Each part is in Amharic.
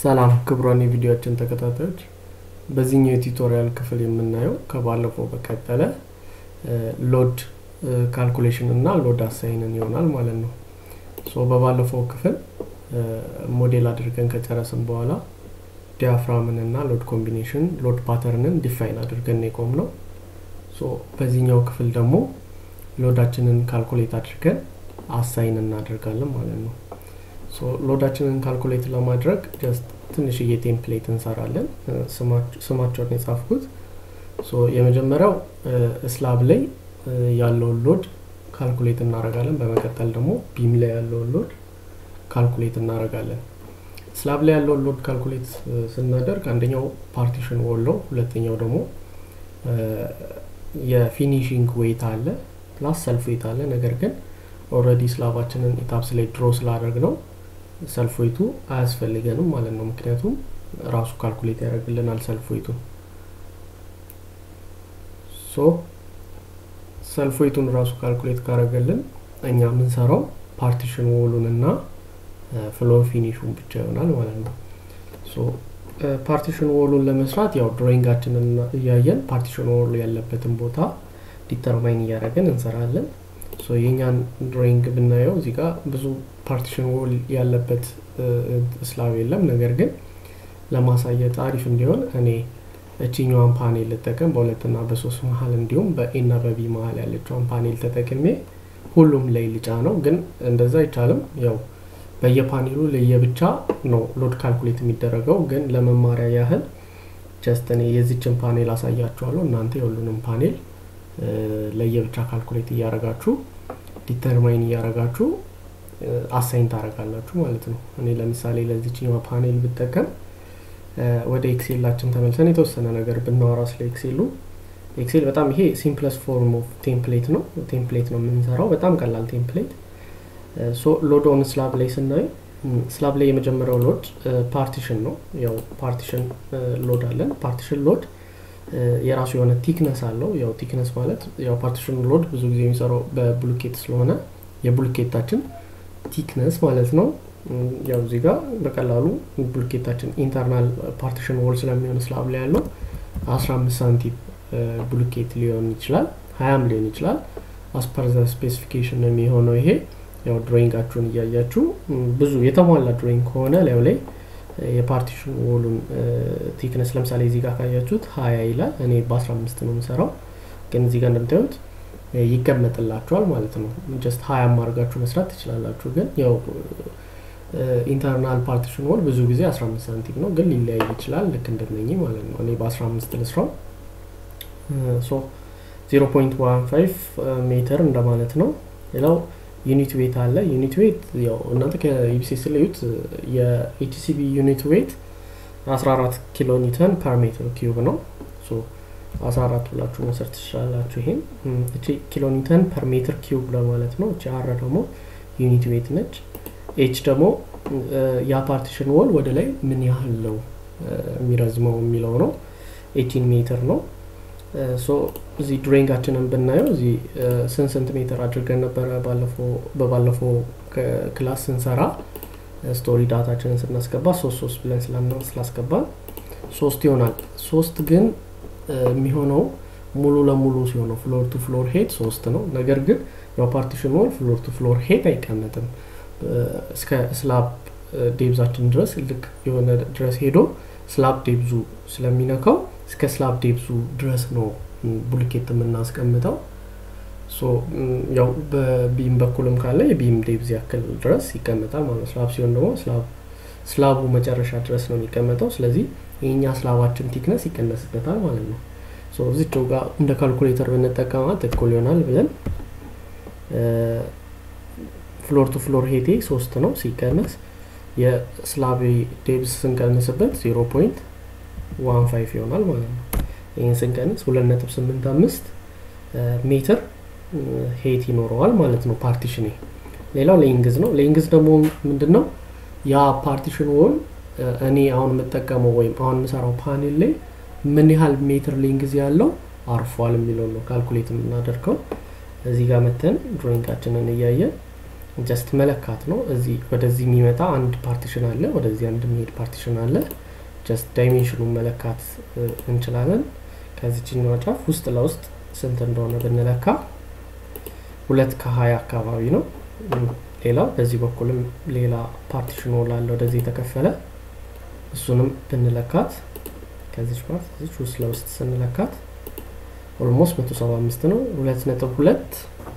ሰላም ክቡራን የቪዲዮችን ተከታታዮች፣ በዚህኛው የቱቶሪያል ክፍል የምናየው ከባለፈው በቀጠለ ሎድ ካልኩሌሽን እና ሎድ አሳይንን ይሆናል ማለት ነው። ሶ በባለፈው ክፍል ሞዴል አድርገን ከጨረስን በኋላ ዲያፍራምን እና ሎድ ኮምቢኔሽን ሎድ ፓተርንን ዲፋይን አድርገን የቆም ነው። ሶ በዚህኛው ክፍል ደግሞ ሎዳችንን ካልኩሌት አድርገን አሳይን እናደርጋለን ማለት ነው። ሶ ሎዳችንን ካልኩሌት ለማድረግ ጀስት ትንሽዬ ቴምፕሌት እንሰራለን። ስማቸውን የጻፍኩት ሶ የመጀመሪያው ስላብ ላይ ያለውን ሎድ ካልኩሌት እናደርጋለን። በመቀጠል ደግሞ ቢም ላይ ያለውን ሎድ ካልኩሌት እናደርጋለን። ስላብ ላይ ያለውን ሎድ ካልኩሌት ስናደርግ አንደኛው ፓርቲሽን ዎል ነው። ሁለተኛው ደግሞ የፊኒሽንግ ዌይት አለ ፕላስ ሰልፍ ዌይት አለ። ነገር ግን ኦልሬዲ ስላባችንን ኢታፕስ ላይ ድሮ ስላደረግ ነው ሰልፍ ዌይቱ አያስፈልገንም ማለት ነው። ምክንያቱም ራሱ ካልኩሌት ያደርግልናል ሰልፍ ዌይቱ። ሶ ሰልፍ ዌይቱን ራሱ ካልኩሌት ካደረገልን እኛ የምንሰራው ፓርቲሽን ዎሉን እና ፍሎር ፊኒሹን ብቻ ይሆናል ማለት ነው። ሶ ፓርቲሽን ዎሉን ለመስራት ያው ድሮይንጋችንን እያየን ፓርቲሽን ዎሉ ያለበትን ቦታ ዲተርማይን እያደረግን እንሰራለን። ሶ የኛን ድሮይንግ ብናየው እዚህ ጋር ብዙ ፓርቲሽን ዎል ያለበት ስላብ የለም። ነገር ግን ለማሳየት አሪፍ እንዲሆን እኔ እችኛዋን ፓኔል ልጠቀም በሁለትና በሶስት መሀል እንዲሁም በኤና በቢ መሀል ያለችዋን ፓኔል ተጠቅሜ ሁሉም ላይ ልጫ ነው። ግን እንደዛ አይቻልም። ያው በየፓኔሉ ለየብቻ ነው ሎድ ካልኩሌት የሚደረገው። ግን ለመማሪያ ያህል ጀስት እኔ የዚችን ፓኔል አሳያችኋለሁ። እናንተ የሁሉንም ፓኔል ለየብቻ ካልኩሌት እያረጋችሁ ዲተርማይን እያረጋችሁ አሳይን ታረጋላችሁ ማለት ነው። እኔ ለምሳሌ ለዚችኛዋ ፓኔል ብጠቀም ወደ ኤክሴላችን ተመልሰን የተወሰነ ነገር ብናወራ ስለ ኤክሴሉ ኤክሴል በጣም ይሄ ሲምፕለስ ፎርም ኦፍ ቴምፕሌት ነው። ቴምፕሌት ነው የምንሰራው፣ በጣም ቀላል ቴምፕሌት። ሶ ሎድ ኦን ስላብ ላይ ስናይ ስላብ ላይ የመጀመሪያው ሎድ ፓርቲሽን ነው። ያው ፓርቲሽን ሎድ አለን። ፓርቲሽን ሎድ የራሱ የሆነ ቲክነስ አለው። ያው ቲክነስ ማለት ያው ፓርቲሽን ሎድ ብዙ ጊዜ የሚሰራው በብሉኬት ስለሆነ የብሉኬታችን ቲክነስ ማለት ነው። ያው እዚህ ጋር በቀላሉ ብሉኬታችን ኢንተርናል ፓርቲሽን ዎል ስለሚሆን ስላብ ላይ ያለው 15 ሳንቲም ብሉኬት ሊሆን ይችላል፣ ሀያም ሊሆን ይችላል። አስፐርዘ ስፔሲፊኬሽን ነው የሚሆነው። ይሄ ያው ድሮይንጋችሁን እያያችሁ ብዙ የተሟላ ድሮይንግ ከሆነ ላዩ ላይ የፓርቲሽን ዎሉን ቲክነስ ለምሳሌ እዚህ ጋር ካያችሁት ሀያ ይላል። እኔ በአስራ አምስት ነው የምሰራው፣ ግን እዚህ ጋር እንደምታዩት ይቀመጥላችኋል ማለት ነው። ጀስት ሀያ አድርጋችሁ መስራት ትችላላችሁ። ግን ያው ኢንተርናል ፓርቲሽን ዎል ብዙ ጊዜ 15 ሳንቲም ነው፣ ግን ሊለያይ ይችላል። ልክ እንደነኚህ ማለት ነው። እኔ በ15 ልስራው። ሶ 0.15 ሜትር እንደማለት ነው። ሌላው ዩኒት ዌት አለ። ዩኒት ዌት ያው እናንተ ከኢቢሲኤስ ለዩት የኤችሲቢ ዩኒት ዌት 14 ኪሎ ኒውተን ፐር ሜትር ኪዩብ ነው። ሶ 14 ብላችሁ መውሰድ ትችላላችሁ። ይሄን እቺ ኪሎ ኒውተን ፐር ሜትር ኪዩብ ለማለት ነው። እቺ አር ደግሞ ዩኒት ዌት ነች። ኤች ደግሞ ያ ፓርቲሽን ዎል ወደ ላይ ምን ያህል ነው የሚረዝመው የሚለው ነው። ኤቲን ሜትር ነው። ሶ እዚህ ድሮይንጋችንን ብናየው እዚህ ስንት ሴንቲሜትር አድርገን ነበረ በባለፈው ክላስ ስንሰራ ስቶሪ ዳታችንን ስናስገባ ሶስት ሶስት ብለን ስላስገባን ሶስት ይሆናል። ሶስት ግን የሚሆነው ሙሉ ለሙሉ ሲሆነው ፍሎር ቱ ፍሎር ሄድ ሶስት ነው። ነገር ግን ያው ፓርቲሽን ዎል ፍሎር ቱ ፍሎር ሄድ አይቀመጥም። እስከ ስላብ ዴብዛችን ድረስ ልክ የሆነ ድረስ ሄዶ ስላብ ዴብዙ ስለሚነካው እስከ ስላብ ዴብዙ ድረስ ነው ቡልኬት የምናስቀምጠው። ያው በቢም በኩልም ካለ የቢም ዴብዝ ያክል ድረስ ይቀመጣል ማለት ነው። ስላብ ሲሆን ደግሞ ስላቡ መጨረሻ ድረስ ነው የሚቀመጠው። ስለዚህ የኛ ስላባችን ቲክነስ ይቀነስበታል ማለት ነው። እዚቸው ጋር እንደ ካልኩሌተር ብንጠቀማት እኩል ይሆናል ብለን ፍሎር ቱ ፍሎር ሄቴ ሶስት ነው ሲቀነስ የስላቤ ዴብስ ስንቀንስበት ዜሮ ፖይንት ዋን ፋይቭ ይሆናል ማለት ነው። ይህን ስንቀንስ ሁለት ነጥብ ስምንት አምስት ሜትር ሄት ይኖረዋል ማለት ነው ፓርቲሽን። ሌላው ሌንግዝ ነው። ሌንግዝ ደግሞ ምንድን ነው? ያ ፓርቲሽን ዎል እኔ አሁን የምጠቀመው ወይም አሁን የምሰራው ፓኔል ላይ ምን ያህል ሜትር ሌንግዝ ያለው አርፏል የሚለው ነው ካልኩሌት የምናደርገው። እዚህ ጋር መተን ድሮይንጋችንን እያየን ጀስት መለካት ነው። እዚህ ወደዚህ የሚመጣ አንድ ፓርቲሽን አለ፣ ወደዚህ አንድ የሚሄድ ፓርቲሽን አለ። ጀስት ዳይሜንሽኑን መለካት እንችላለን። ከዚችኛዋ ጫፍ ውስጥ ለውስጥ ስንት እንደሆነ ብንለካ ሁለት ከሀያ አካባቢ ነው። ሌላው በዚህ በኩልም ሌላ ፓርቲሽን ላለ ወደዚህ የተከፈለ እሱንም ብንለካት ከዚች ፓርት እዚች ውስጥ ለውስጥ ስንለካት ኦልሞስት መቶ ሰባ አምስት ነው። ሁለት ነጥብ ሁለት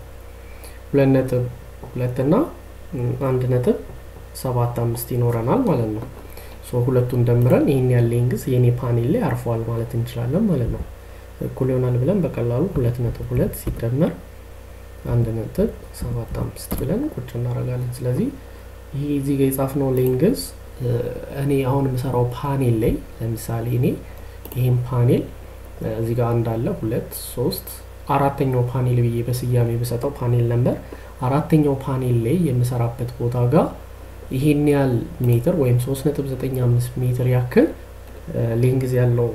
ሁለት ነጥብ ሁለት እና አንድ ነጥብ ሰባት አምስት ይኖረናል ማለት ነው። ሶ ሁለቱን ደምረን ይህን ያለ ሌንግዝ የኔ ፓኔል ላይ አርፈዋል ማለት እንችላለን ማለት ነው። እኩል ይሆናል ብለን በቀላሉ ሁለት ነጥብ ሁለት ሲደመር አንድ ነጥብ ሰባት አምስት ብለን ቁጭ እናደርጋለን። ስለዚህ ይህ እዚህ ጋር የጻፍነው ሌንግዝ እኔ አሁን የምሰራው ፓኔል ላይ ለምሳሌ እኔ ይህም ፓኔል እዚህ ጋር አንድ አለ ሁለት ሶስት አራተኛው ፓኔል ብዬ በስያሜ ብሰጠው ፓኔል ነበር አራተኛው ፓኔል ላይ የምሰራበት ቦታ ጋር ይሄን ያህል ሜትር ወይም 3.95 ሜትር ያክል ሌንግዝ ያለው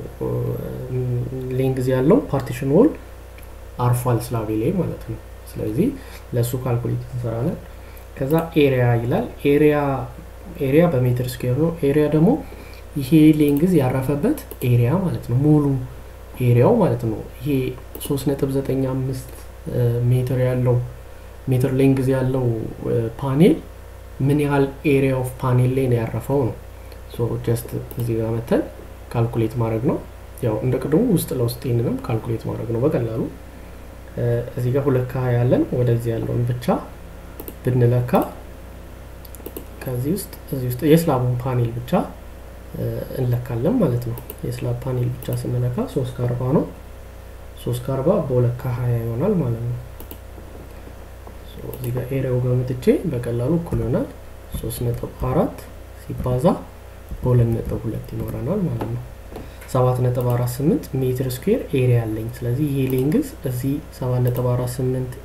ሌንግዝ ያለው ፓርቲሽን ዎል አርፏል ስላቤ ላይ ማለት ነው። ስለዚህ ለእሱ ካልኩሌት እንሰራለን። ከዛ ኤሪያ ይላል። ኤሪያ ኤሪያ በሜትር ስኩዌር ነው። ኤሪያ ደግሞ ይሄ ሌንግዝ ያረፈበት ኤሪያ ማለት ነው። ሙሉ ኤሪያው ማለት ነው። ይሄ 3.95 ሜትር ያለው ሜትር ሌንግዝ ያለው ፓኔል ምን ያህል ኤሪያ ኦፍ ፓኔል ላይ ነው ያረፈው ነው። ሶ ጀስት እዚህ ጋር መተን ካልኩሌት ማድረግ ነው። ያው እንደ ቅድሙ ውስጥ ለውስጥ ይህንንም ካልኩሌት ማድረግ ነው በቀላሉ እዚህ ጋር ሁለት ከሀያ ያለን ወደዚህ ያለውን ብቻ ብንለካ ከዚህ ውስጥ እዚህ ውስጥ የስላቡን ፓኔል ብቻ እንለካለን ማለት ነው። የስላብ ፓኔል ብቻ ስንለካ ሶስት ከአርባ ነው። ሶስት ከአርባ በሁለት ከሀያ ይሆናል ማለት ነው። እዚህ ጋር ኤሪያው ጋር መጥቼ በቀላሉ እኩል ይሆናል ሶስት ነጥብ አራት ሲባዛ በሁለት ነጥብ ሁለት ይኖረናል ማለት ነው። ሰባት ነጥብ አራት ስምንት ሜትር ስኩዌር ኤሪያ አለኝ። ስለዚህ ይሄ ሌንግዝ እዚህ ሰባት ነጥብ አራት ስምንት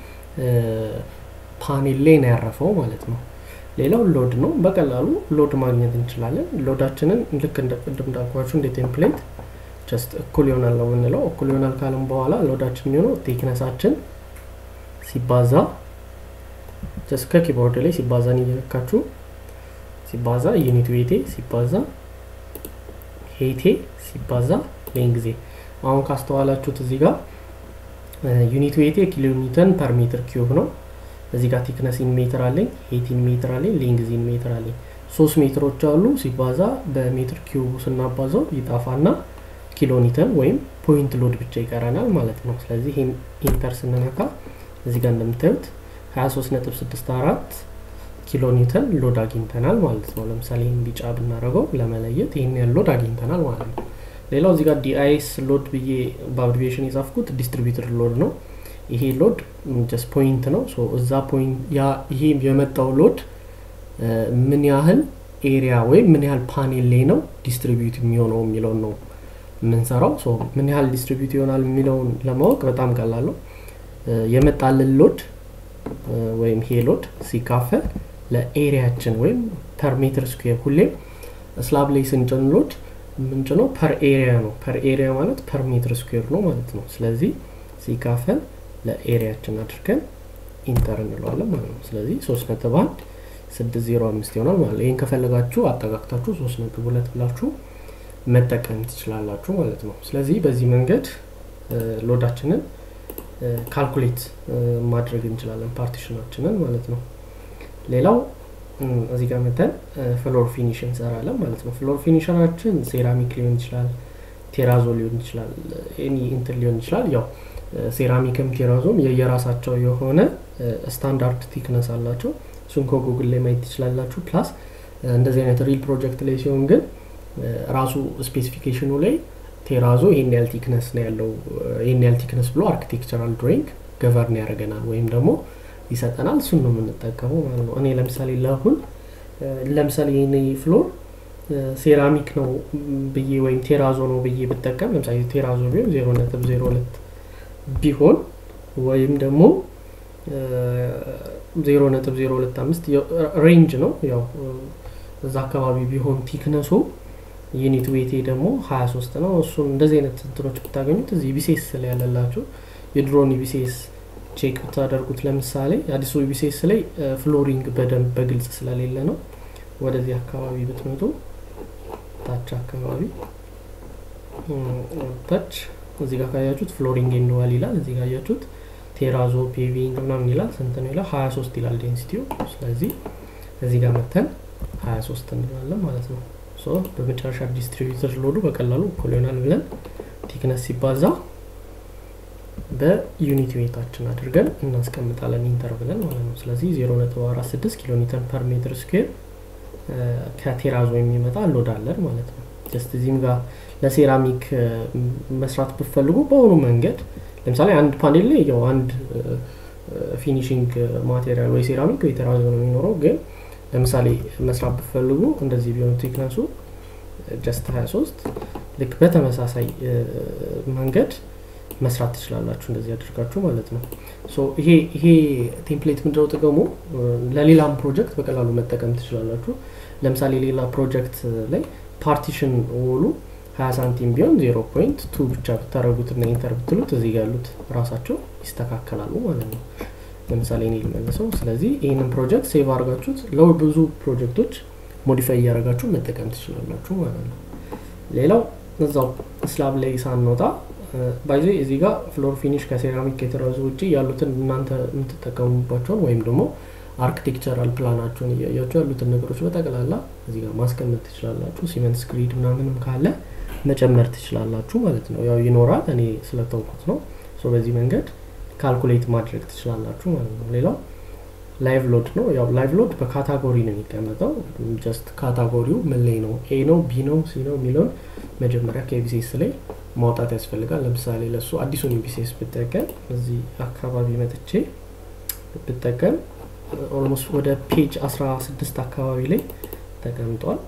ፓኔል ላይ ነው ያረፈው ማለት ነው። ሌላው ሎድ ነው። በቀላሉ ሎድ ማግኘት እንችላለን። ሎዳችንን ልክ እንደ ቅድም እንዳልኳችሁ እንደ ቴምፕሌት ጀስት እኩል ይሆናል ነው የምንለው። እኩል ይሆናል ካለም በኋላ ሎዳችን የሚሆነው ቴክነሳችን ሲባዛ ጀስት ከኪቦርድ ላይ ሲባዛን እየለካችሁ ሲባዛ ዩኒት ዌቴ ሲባዛ ሄቴ ሲባዛ ሌንግዜ አሁን ካስተዋላችሁት እዚህ ጋር ዩኒት ዌቴ ኪሎ ኒውተን ፐር ሜትር ኪዩብ ነው። እዚህ ጋር ቲክነስ ኢን ሜትር አለኝ፣ ሄት ኢን ሜትር አለኝ፣ ሌንግዝ ኢን ሜትር አለኝ። ሶስት ሜትሮች አሉ። ሲባዛ በሜትር ኪዩቡ ስናባዛው ይጣፋና ኪሎ ኒውተን ወይም ፖይንት ሎድ ብቻ ይቀረናል ማለት ነው። ስለዚህ ይህን ኢንተር ስንነካ እዚህ ጋር እንደምታዩት 23.64 ኪሎ ኒውተን ሎድ አግኝተናል ማለት ነው። ለምሳሌ ይህን ቢጫ ብናደርገው ለመለየት ይህን ያህል ሎድ አግኝተናል ማለት ነው። ሌላው እዚህ ጋር ዲአይኤስ ሎድ ብዬ በአብሪቬሽን የጻፍኩት ዲስትሪቢዩተር ሎድ ነው። ይሄ ሎድ ጀስት ፖይንት ነው። እዛ ፖይንት ይሄ የመጣው ሎድ ምን ያህል ኤሪያ ወይም ምን ያህል ፓኔል ላይ ነው ዲስትሪቢዩት የሚሆነው የሚለውን ነው የምንሰራው። ምን ያህል ዲስትሪቢዩት ይሆናል የሚለውን ለማወቅ በጣም ቀላል ነው። የመጣልን ሎድ ወይም ይሄ ሎድ ሲካፈል ለኤሪያችን ወይም ፐር ሜትር ስኩዌር ሁሌም ስላብ ላይ ስንጭን ሎድ ምንጭነው ፐር ኤሪያ ነው። ፐር ኤሪያ ማለት ፐር ሜትር ስኩዌር ነው ማለት ነው። ስለዚህ ሲካፈል ለኤሪያችን አድርገን ኢንተር እንለዋለን ማለት ነው። ስለዚህ ሶስት ነጥብ አንድ ስድስት ዜሮ አምስት ይሆናል ማለት ነው። ይህን ከፈለጋችሁ አጠጋግታችሁ ሶስት ነጥብ ሁለት ብላችሁ መጠቀም ትችላላችሁ ማለት ነው። ስለዚህ በዚህ መንገድ ሎዳችንን ካልኩሌት ማድረግ እንችላለን ፓርቲሽናችንን ማለት ነው። ሌላው እዚህ ጋር መተን ፍሎር ፊኒሽ እንሰራለን ማለት ነው። ፍሎር ፊኒሽናችን ሴራሚክ ሊሆን ይችላል፣ ቴራዞ ሊሆን ይችላል፣ ኤኒ እንትን ሊሆን ይችላል። ያው ሴራሚክም ቴራዞም የየራሳቸው የሆነ ስታንዳርድ ቲክነስ አላቸው። እሱን ከጉግል ላይ ማየት ትችላላችሁ። ፕላስ እንደዚህ አይነት ሪል ፕሮጀክት ላይ ሲሆን ግን ራሱ ስፔሲፊኬሽኑ ላይ ቴራዞ ይሄን ያህል ቲክነስ ነው ያለው ይሄን ያህል ቲክነስ ብሎ አርኪቴክቸራል ድሮይንግ ገቨርን ያደርገናል ወይም ደግሞ ይሰጠናል። እሱን ነው የምንጠቀመው ማለት ነው። እኔ ለምሳሌ ለአሁን ለምሳሌ ይህን ፍሎር ሴራሚክ ነው ብዬ ወይም ቴራዞ ነው ብዬ ብጠቀም ለምሳሌ ቴራዞ ቢሆን ዜሮ ነጥብ ዜሮ ሁለት ቢሆን ወይም ደግሞ ዜሮ ነጥብ ዜሮ ሁለት አምስት ሬንጅ ነው ያው እዛ አካባቢ ቢሆን ቲክነሱ ዩኒት ዌቴ ደግሞ ሀያ ሶስት ነው። እሱን እንደዚህ አይነት እንትኖች ብታገኙት እዚህ ቢሴስ ላይ ያለላችሁ የድሮን ቢሴስ ቼክ ብታደርጉት ለምሳሌ አዲሱ ቢሴስ ላይ ፍሎሪንግ በደንብ በግልጽ ስለሌለ ነው። ወደዚህ አካባቢ ብትመጡ ታች አካባቢ ታች እዚህ ጋር ካያችሁት ፍሎሪንግ ኤንድዋል ይላል። እዚህ ጋር ያያችሁት ቴራዞ ፔቪንግ ምናምን ይላል። ስንት ነው ይላል? ሀያ ሶስት ይላል ዴንሲቲው። ስለዚህ እዚህ ጋር መተን ሀያ ሶስት እንላለን ማለት ነው። ሶ በመጨረሻ ዲስትሪቢዩተር ሎዱ በቀላሉ እኩል ይሆናል ብለን ቲክነስ ሲባዛ በዩኒት ዌታችን አድርገን እናስቀምጣለን ኢንተር ብለን ማለት ነው። ስለዚህ 0.46 ኪሎ ሜትር ፐር ሜትር ስኩዌር ከቴራዞ የሚመጣ ሎድ አለን ማለት ነው። ጀስት እዚህም ጋር ለሴራሚክ መስራት ብፈልጉ በሆኑ መንገድ ለምሳሌ አንድ ፓኔል ላይ ያው አንድ ፊኒሽንግ ማቴሪያል ወይ ሴራሚክ ወይ ቴራዞ ነው የሚኖረው። ግን ለምሳሌ መስራት ብፈልጉ እንደዚህ ቢሆን ቲክነሱ ጀስት 23 ልክ በተመሳሳይ መንገድ መስራት ትችላላችሁ እንደዚህ አድርጋችሁ ማለት ነው። ሶ ይሄ ይሄ ቴምፕሌት ምንድነው ጥቅሙ? ለሌላም ፕሮጀክት በቀላሉ መጠቀም ትችላላችሁ። ለምሳሌ ሌላ ፕሮጀክት ላይ ፓርቲሽን ወሉ 20 ሳንቲም ቢሆን 0 ፖይንት ቱ ብቻ ብታደረጉት እና ኢንተር ብትሉት እዚህ ጋር ያሉት ራሳቸው ይስተካከላሉ ማለት ነው። ለምሳሌ እኔ ልመልሰው። ስለዚህ ይህንን ፕሮጀክት ሴቭ አድርጋችሁት ለብዙ ፕሮጀክቶች ሞዲፋይ እያደረጋችሁ መጠቀም ትችላላችሁ ማለት ነው። ሌላው እዛው ስላብ ላይ ሳንወጣ ባይዜ እዚህ ጋር ፍሎር ፊኒሽ ከሴራሚክ የተረዙ ውጭ ያሉትን እናንተ የምትጠቀሙባቸውን ወይም ደግሞ አርክቴክቸራል ፕላናቸውን እያያቸው ያሉትን ነገሮች በጠቅላላ እዚህ ጋር ማስቀመጥ ትችላላችሁ። ሲመንት ስክሪድ ምናምንም ካለ መጨመር ትችላላችሁ ማለት ነው። ያው ይኖራል፣ እኔ ስለተውኩት ነው። በዚህ መንገድ ካልኩሌት ማድረግ ትችላላችሁ ማለት ነው። ሌላው ላይቭ ሎድ ነው። ያው ላይቭ ሎድ በካታጎሪ ነው የሚቀመጠው። ጀስት ካታጎሪው ምን ላይ ነው፣ ኤ ነው፣ ቢ ነው፣ ሲ ነው የሚለውን መጀመሪያ ከኤቢሴስ ላይ ማውጣት ያስፈልጋል። ለምሳሌ ለሱ አዲሱን ኤቢሴስ ብጠቀም እዚህ አካባቢ መጥቼ ብጠቀም ኦልሞስት ወደ ፔጅ 16 አካባቢ ላይ ተቀምጧል።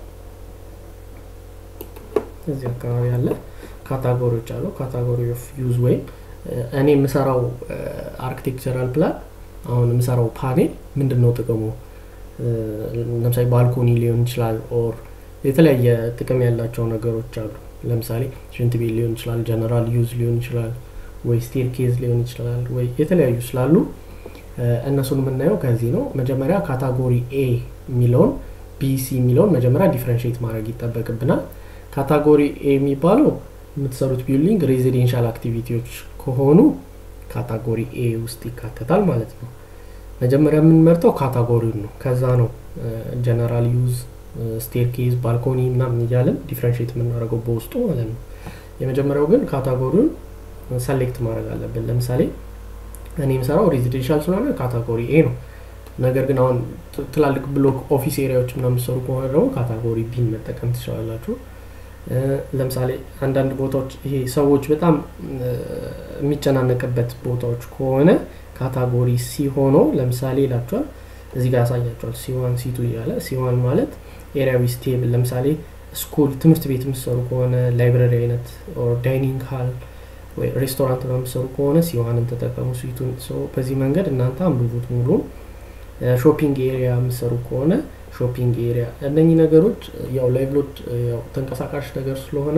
እዚህ አካባቢ ያለ ካታጎሪዎች አሉ። ካታጎሪ ኦፍ ዩዝ ወይም እኔ የምሰራው አርኪቴክቸራል ፕላን አሁን የምሰራው ፓኔል ምንድን ነው ጥቅሙ? ለምሳሌ ባልኮኒ ሊሆን ይችላል ኦር የተለያየ ጥቅም ያላቸው ነገሮች አሉ። ለምሳሌ ሽንት ቤት ሊሆን ይችላል፣ ጀነራል ዩዝ ሊሆን ይችላል፣ ወይ ስቴር ኬዝ ሊሆን ይችላል፣ ወይ የተለያዩ ስላሉ እነሱን የምናየው ከዚህ ነው። መጀመሪያ ካታጎሪ ኤ የሚለውን ቢሲ የሚለውን መጀመሪያ ዲፍረንሽት ማድረግ ይጠበቅብናል። ካታጎሪ ኤ የሚባለው የምትሰሩት ቢልዲንግ ሬዚዴንሻል አክቲቪቲዎች ከሆኑ ካታጎሪ ኤ ውስጥ ይካተታል ማለት ነው። መጀመሪያ የምንመርጠው ካታጎሪውን ነው። ከዛ ነው ጀነራል ዩዝ፣ ስቴርኬዝ፣ ባልኮኒ ምናምን እያለን ዲፍረንሽት የምናደርገው በውስጡ ማለት ነው። የመጀመሪያው ግን ካታጎሪውን ሰሌክት ማድረግ አለብን። ለምሳሌ እኔ የምሰራው ሬዚደንሻል ስለሆነ ካታጎሪ ኤ ነው። ነገር ግን አሁን ትላልቅ ብሎክ ኦፊስ ኤሪያዎች ምናምን ሰሩ ከሆነ ደግሞ ካታጎሪ ቢን መጠቀም ትችላላችሁ። ለምሳሌ አንዳንድ ቦታዎች ይሄ ሰዎች በጣም የሚጨናነቅበት ቦታዎች ከሆነ ካታጎሪ ሲ ሆኖ ለምሳሌ ይላቸዋል እዚህ ጋር ያሳያቸዋል። ሲዋን ሲቱ እያለ ሲዋን ማለት ኤሪያዊ ስቴብል ለምሳሌ ስኩል ትምህርት ቤት የምትሰሩ ከሆነ ላይብረሪ አይነት ዳይኒንግ ሃል ወይ ሬስቶራንት ነው የምትሰሩ ከሆነ ሲዋንን ተጠቀሙ ስዊቱን። በዚህ መንገድ እናንተ አንብቡት ሙሉን። ሾፒንግ ኤሪያ የምትሰሩ ከሆነ ሾፒንግ ኤሪያ እነኚህ ነገሮች ያው ላይቭ ሎድ ያው ተንቀሳቃሽ ነገር ስለሆነ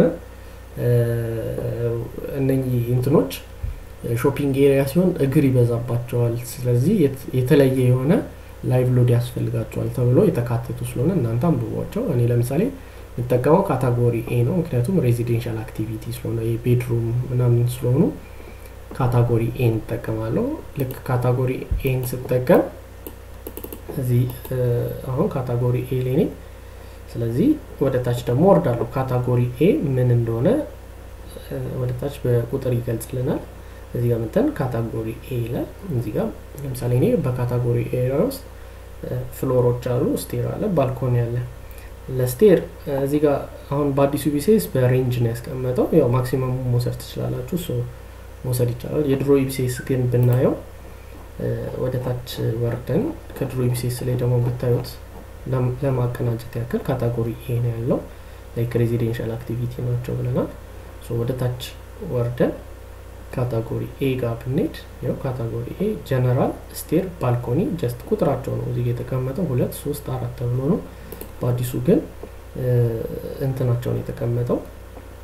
እነኚህ እንትኖች ሾፒንግ ኤሪያ ሲሆን እግር ይበዛባቸዋል። ስለዚህ የተለየ የሆነ ላይቭ ሎድ ያስፈልጋቸዋል ተብሎ የተካተቱ ስለሆነ እናንተ አንብቧቸው። እኔ ለምሳሌ የምጠቀመው ካታጎሪ ኤ ነው፣ ምክንያቱም ሬዚዴንሻል አክቲቪቲ ስለሆነ የቤድሩም ምናምን ስለሆኑ ካታጎሪ ኤን እጠቀማለሁ። ልክ ካታጎሪ ኤን ስጠቀም እዚህ አሁን ካታጎሪ ኤ ላይ ነኝ። ስለዚህ ወደ ታች ደግሞ ወርዳለሁ። ካታጎሪ ኤ ምን እንደሆነ ወደ ታች በቁጥር ይገልጽልናል። እዚህ ጋር መተን ካታጎሪ ኤ ይላል። እዚህ ጋር ለምሳሌ እኔ በካታጎሪ ኤሪያ ውስጥ ፍሎሮች አሉ፣ ስቴር አለ፣ ባልኮኒ አለ። ለስቴር እዚህ ጋር አሁን በአዲሱ ቢሴስ በሬንጅ ነው ያስቀመጠው። ያው ማክሲመሙ መውሰድ ትችላላችሁ፣ እሱ መውሰድ ይቻላል። የድሮ ኢቢሴስ ግን ብናየው ወደ ታች ወርደን ከድሮ ኢቢሴስ ላይ ደግሞ ብታዩት ለማቀናጀት ያክል ካታጎሪ ኤ ነው ያለው። ላይክ ሬዚዴንሻል አክቲቪቲ ናቸው ብለናል። ወደ ታች ወርደን ካታጎሪ ኤ ጋር ብንሄድ ያው ካታጎሪ ኤ ጀነራል፣ ስቴር፣ ባልኮኒ ጀስት ቁጥራቸው ነው እዚህ የተቀመጠው ሁለት ሶስት አራት ተብሎ ነው። በአዲሱ ግን እንትናቸውን የተቀመጠው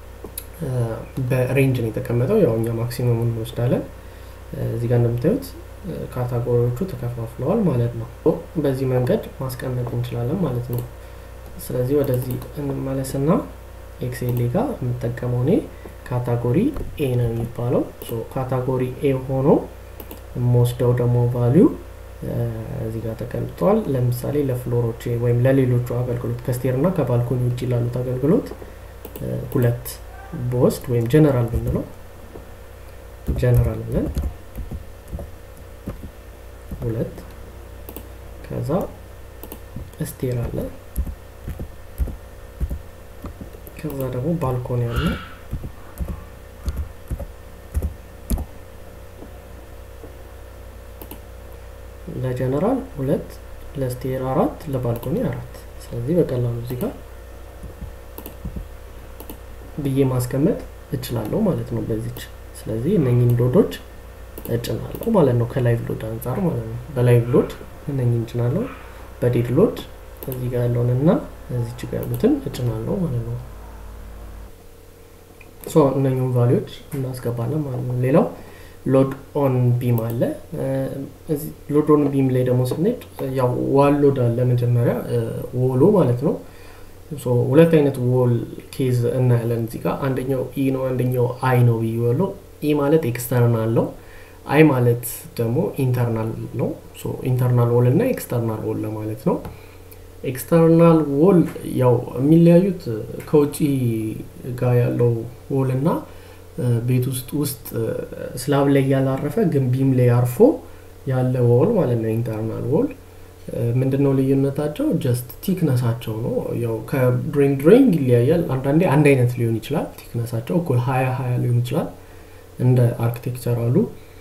በሬንጅ ነው የተቀመጠው። ያው እኛ ማክሲመሙን እንወስዳለን። እዚህ ጋር እንደምታዩት ካታጎሪዎቹ ተከፋፍለዋል ማለት ነው። በዚህ መንገድ ማስቀመጥ እንችላለን ማለት ነው። ስለዚህ ወደዚህ እንመለስና ኤክሴል ጋር የምጠቀመው እኔ ካታጎሪ ኤ ነው የሚባለው። ካታጎሪ ኤ ሆኖ የምወስደው ደግሞ ቫሊዩ እዚህ ጋር ተቀምጧል። ለምሳሌ ለፍሎሮች ወይም ለሌሎቹ አገልግሎት ከስቴር እና ከባልኮኒ ውጭ ላሉት አገልግሎት ሁለት በወስድ ወይም ጀነራል ብንለው ጀነራል ብለን ሁለት ከዛ ስቴር አለ ከዛ ደግሞ ባልኮኒ አለ ለጀነራል ሁለት ለስቴር አራት ለባልኮኒ አራት ስለዚህ በቀላሉ እዚህ ጋር ብዬ ማስቀመጥ እችላለሁ ማለት ነው በዚች ስለዚህ እነኝን ሎዶች እጭናለሁ ማለት ነው ከላይቭ ሎድ አንጻር ማለት ነው በላይቭ ሎድ እነኝን እጭናለሁ በዴድ ሎድ እዚህ ጋር ያለውን እና እዚች ጋር ያሉትን እጭናለሁ ማለት ነው ሶ እነኝን ቫሊዎች እናስገባለን ማለት ነው ሌላው ሎድ ኦን ቢም አለ ሎድ ኦን ቢም ላይ ደግሞ ስንሄድ ያው ዋል ሎድ አለ መጀመሪያ ወሎ ማለት ነው ሁለት አይነት ዎል ኬዝ እናያለን እዚህ ጋር አንደኛው ኢ ነው አንደኛው አይ ነው ብያለሁ ኢ ማለት ኤክስተርናል ነው አይ ማለት ደግሞ ኢንተርናል ነው ኢንተርናል ዎል እና ኤክስተርናል ዎል ለማለት ነው ኤክስተርናል ዎል ያው የሚለያዩት ከውጭ ጋር ያለው ዎል እና ቤት ውስጥ ውስጥ ስላብ ላይ ያላረፈ ግን ቢም ላይ አርፎ ያለ ዎል ማለት ነው ኢንተርናል ዎል ምንድነው ልዩነታቸው ጀስት ቲክነሳቸው ነው ያው ከድሬንግ ድሬንግ ይለያያል አንዳንዴ አንድ አይነት ሊሆን ይችላል ቲክነሳቸው እኩል ሀያ ሀያ ሊሆን ይችላል እንደ አርኪቴክቸራሉ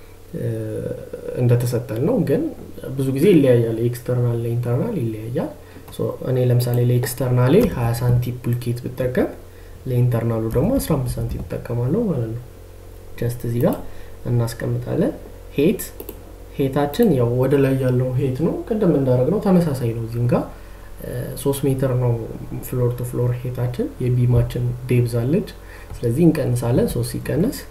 እንደተሰጠን ነው ግን ብዙ ጊዜ ይለያያል ኤክስተርናል ለኢንተርናል ይለያያል እኔ ለምሳሌ ለኤክስተርናሌ 20 ሳንቲ ፑልኬት ብጠቀም ለኢንተርናሉ ደግሞ 15 ሳንቲ ትጠቀማለሁ ማለት ነው ጀስት እዚህ ጋር እናስቀምጣለን ሄት ሄታችን ያው ወደ ላይ ያለው ሄት ነው ቅድም እንዳደረግ ነው ተመሳሳይ ነው እዚህም ጋር ሶስት ሜትር ነው ፍሎር ቱ ፍሎር ሄታችን የቢማችን ዴብዝ አለች ስለዚህ እንቀንሳለን ሶስት ሲቀነስ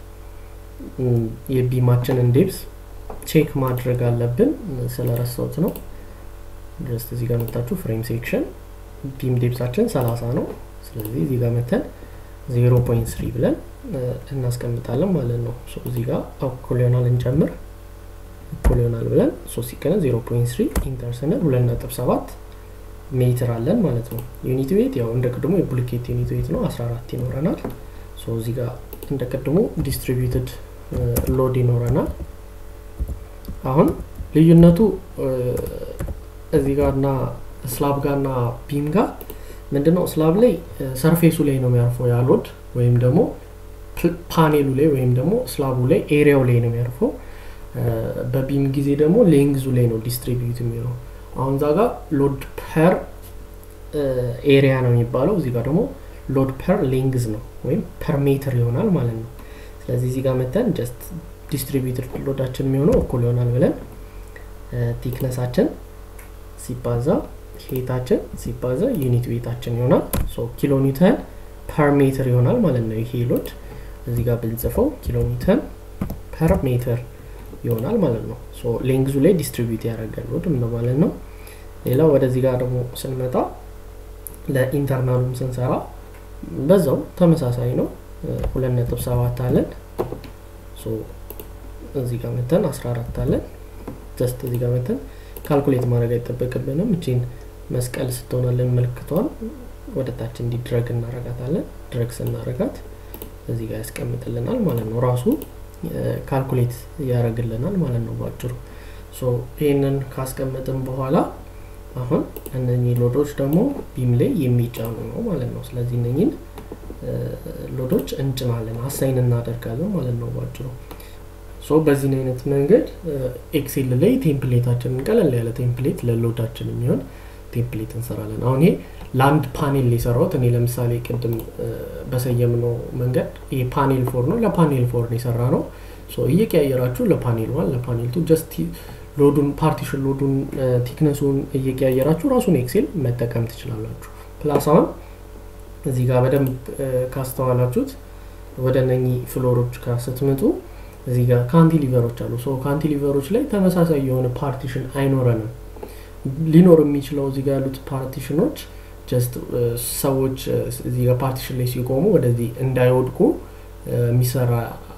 የቢማችንን ዴብዝ ቼክ ማድረግ አለብን ስለረሳውት ነው ጀስት እዚህ ጋር መታችሁ ፍሬም ሴክሽን ቢም ዴብዛችን 30 ነው ስለዚህ እዚህ ጋር መተን 0.3 ብለን እናስቀምጣለን ማለት ነው እዚህ ጋር እኩል ይሆናል እንጨምር እኩል ይሆናል ብለን 3 ሲቀነስ 0.3 ኢንተር ስንል 2.7 ሜትር አለን ማለት ነው ዩኒት ዌት ያው እንደ ቅድሞ የቡሊኬት ዩኒት ዌት ነው 14 ይኖረናል እዚህ ጋር እንደ ቅድሞ ዲስትሪቢዩትድ ሎድ ይኖረናል አሁን ልዩነቱ እዚህ ጋር እና ስላብ ጋር እና ቢም ጋር ምንድነው ስላብ ላይ ሰርፌሱ ላይ ነው የሚያርፈው ያሎድ ወይም ደግሞ ፓኔሉ ላይ ወይም ደግሞ ስላቡ ላይ ኤሪያው ላይ ነው የሚያርፈው በቢም ጊዜ ደግሞ ሌንግዙ ላይ ነው ዲስትሪቢዩት የሚለው አሁን እዛ ጋር ሎድ ፐር ኤሪያ ነው የሚባለው እዚህ ጋር ደግሞ ሎድ ፐር ሌንግዝ ነው ወይም ፐር ሜትር ይሆናል ማለት ነው ስለዚህ እዚህ ጋር መተን ጀስት ዲስትሪቢዩትድ ሎዳችን የሚሆነው እኩል ይሆናል ብለን ቲክነሳችን ሲባዛ ሄታችን ሲባዛ ዩኒት ዌታችን ይሆናል ኪሎ ኒውተን ፐር ሜትር ይሆናል ማለት ነው ይሄ ሎድ እዚህ ጋር ብንጽፈው ኪሎ ኒውተን ፐር ሜትር ይሆናል ማለት ነው ሌንግዙ ላይ ዲስትሪቢዩት ያደረገ ሎድ ማለት ነው ሌላ ወደዚህ ጋር ደግሞ ስንመጣ ለኢንተርናሉም ስንሰራ በዛው ተመሳሳይ ነው ሁለት ነጥብ ሰባት አለን እዚህ ጋር መተን 14 አለን ጀስት እዚህ ጋር መተን ካልኩሌት ማድረግ አይጠበቅብንም እቺን መስቀል ስትሆናለን ምልክቷን ወደ ታች እንዲድረግ እናረጋታለን ድረግ ስናረጋት እዚህ ጋር ያስቀምጥልናል ማለት ነው ራሱ ካልኩሌት ያደረግልናል ማለት ነው ባጭሩ ይህንን ካስቀመጥን በኋላ አሁን እነኚህ ሎዶች ደግሞ ቢም ላይ የሚጫኑ ነው ማለት ነው ስለዚህ እነኝን ሎዶች እንጭናለን አሳይን እናደርጋለን ማለት ነው ባጭሩ ሶ በዚህ አይነት መንገድ ኤክሴል ላይ ቴምፕሌታችንን ቀለል ያለ ቴምፕሌት ለሎዳችን የሚሆን ቴምፕሌት እንሰራለን አሁን ይሄ ለአንድ ፓኔል የሰራሁት እኔ ለምሳሌ ቅድም በሰየምነው መንገድ ይሄ ፓኔል ፎር ነው ለፓኔል ፎር ነው የሰራ ነው እየቀያየራችሁ ለፓኔል ዋን ለፓኔል ቱ ጀስት ሎዱን ፓርቲሽን ሎዱን ቲክነሱን እየቀያየራችሁ ራሱን ኤክሴል መጠቀም ትችላላችሁ ፕላስ አሁን እዚህ ጋር በደንብ ካስተዋላችሁት ወደ እነኚህ ፍሎሮች ጋር ስትመጡ እዚህ ጋር ካንቲሊቨሮች አሉ ሶ ካንቲሊቨሮች ላይ ተመሳሳይ የሆነ ፓርቲሽን አይኖረንም ሊኖር የሚችለው እዚህ ጋር ያሉት ፓርቲሽኖች ጀስት ሰዎች እዚህ ጋር ፓርቲሽን ላይ ሲቆሙ ወደዚህ እንዳይወድቁ የሚሰራ